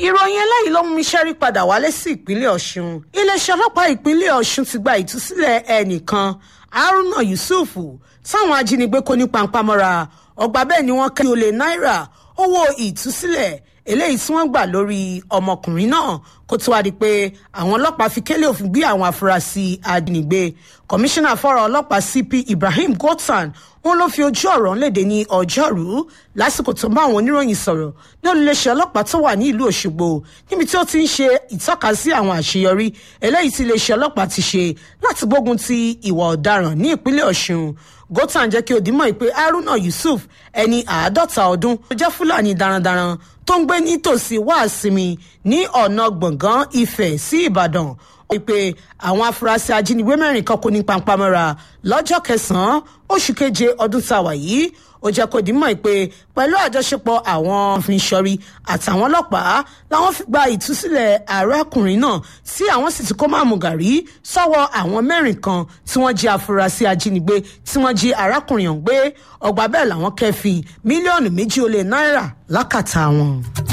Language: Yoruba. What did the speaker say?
ìròyìn eléyìí ló mú mi ṣẹ́rí padà wálé sí ìpínlẹ̀ ọ̀ṣun iléeṣẹ́ ọlọ́pàá ìpínlẹ̀ ọ̀ṣun ti gba ìtúsílẹ̀ ẹnìkan haruna yusuf táwọn ajínigbé kó ní pampamọ́ra ọgbà bẹ́ẹ̀ ni wọ́n kẹ́ olè náírà owó ìtúsílẹ̀ eléyìí tí wọ́n gbà lórí ọmọkùnrin náà kó tó wá di pé àwọn ọlọ́pàá fi kélé òfin gbé àwọn afurasí ajínigbé kọmíṣánná fọ́rọ̀ ọlọ́pàá cp ibrahim gotsan wọn ló fi ojú ọ̀rọ̀ léde ní ọjọ́rú lásìkò tó ń bá àwọn oníròyìn sọ̀rọ̀ ní olùléṣẹ́ ọlọ́pàá tó wà ní ìlú òṣogbo níbi tí ó ti ń ṣe ìtọ́kasí àwọn àṣeyọrí eléyìí tí iléeṣẹ́ ọlọ́pàá ti ṣe láti gbógun ti ìwà ọ̀daràn ní ìpínlẹ̀ ọ̀ṣun gotsan jẹ́ kí ó dìímọ̀ pé haruna yusuf ẹni àádọ́ta ọdún tó jẹ́ fúlàní darandaran tó ń gbé nítòsí wàásìmì ní ọ̀nà gbọ̀ngàn ifẹ̀ sí ìbàdàn wípé àwọn afurasí ajínigbé mẹ́rin kan kò ní pampamọ́ra lọ́jọ́ kẹsàn-án oṣù keje ọdún tá a wà yìí ó jẹ́ kó dìímọ̀ pé pẹ̀lú àjọṣepọ̀ àwọn afínṣọ́rí àtàwọn ọlọ́pàá làwọn fi gba ìtúsílẹ̀ arákùnrin náà tí àwọn sì ti kó máàmù gàrí sọ́wọ́ àwọn mẹ́rin kan tí wọ́n jí afurasí ajínigbé tí wọ́n jí arákùnrin ọ̀hún gbé ọgbà bẹ́ẹ̀ làwọn kẹ́fìn mílíọ̀nù méjì ó lé náírà lákàtà wọn.